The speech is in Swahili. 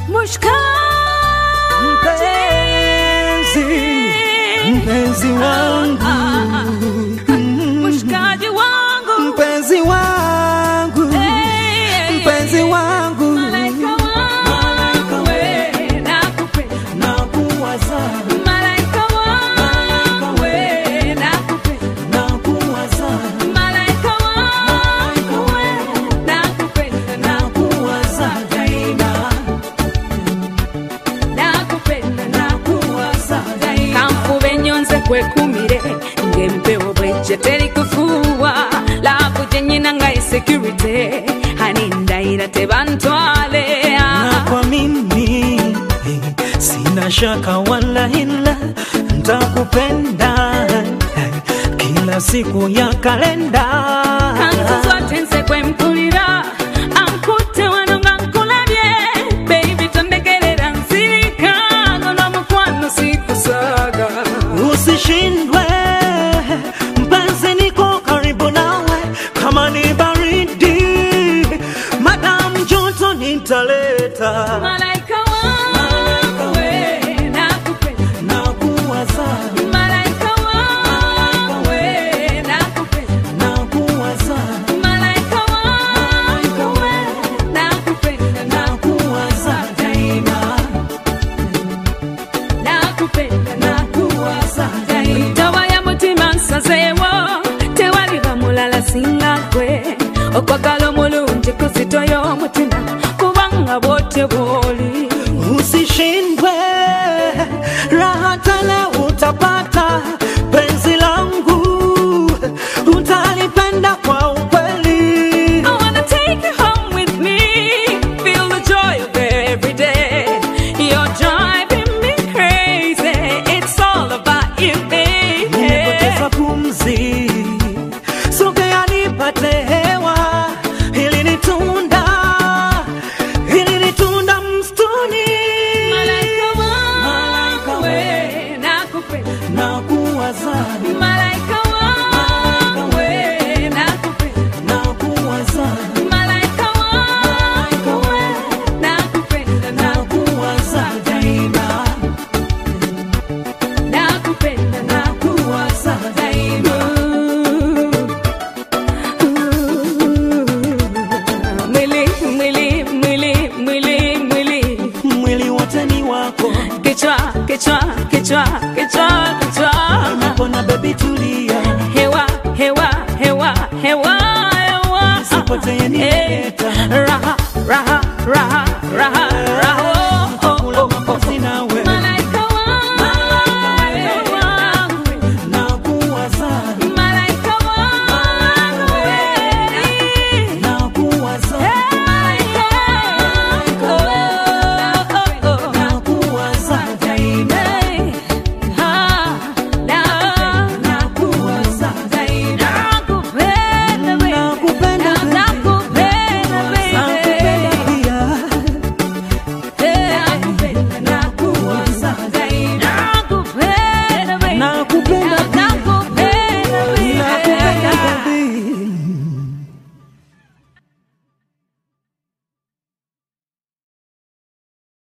mpenzi, mpenzi wangu, Mshikaji wangu, mpenzi wangu, eh, mpenzi wangu, malaika wangu, we, nakupenda. nakuwaza, Malaika wangu, we, nakupenda. nakuwaza, Malaika wangu, we, nakupenda. nakuwaza daima, Nakupenda, nakuwaza daima. kanfuba ennyonze kwekumire ng'empewo bwejje teri kufuuwa laakuje nnyina nga insecurity hani ndayira tebantwale na kwa mimi sina shaka wala hila, ntakupenda kila siku ya kalenda. kanzu zote nze kwempulira ankutte wano nga nkulabye baby tondegerera nsirika ngono mukwano sikusaaga Usishindwe mpenzi, niko karibu nawe, kama ni baridi, madam joto nitaleta. malaika wangu we nakupenda Nakuwaza, malaika wangu we nakupenda nakuwaza, Malaika wangu we, nakupenda, nakuwaza daima, nakupenda, nakuwaza daima. Ntawa ya mutima nsazeewo tewaliba mulala singa gwe okwagala omulungi kuzitoya omutima kubanga bwotyo bw'oli Usishindwe, raha tele utapata, penzi langu utalipenda kwa ukweli. I wanna take you home with me, feel the joy of every day. You're driving me crazy, it's all about you, baby. Nimepoteza pumzi, sogea nipate hewa, hili ni tunda, hili ni tunda msituni. Malaika wangu we, nakupenda. Nakuwaza, Malaika wangu we, nakupenda. nakuwaza, Malaika wangu we, nakupenda, nakuwaza daima, nakupenda, nakuwaza daima. Mwili, mwili, mwili, mwili, mwili. Mwili wote ni wako, Kichwa, kichwa, kichwa, kichwa, kichwa. napona baby, tulia, Hewa, hewa, hewa, hewa, hewa. Nisipotee Eh, nimeleta. Raha, raha, raha, raha, raha.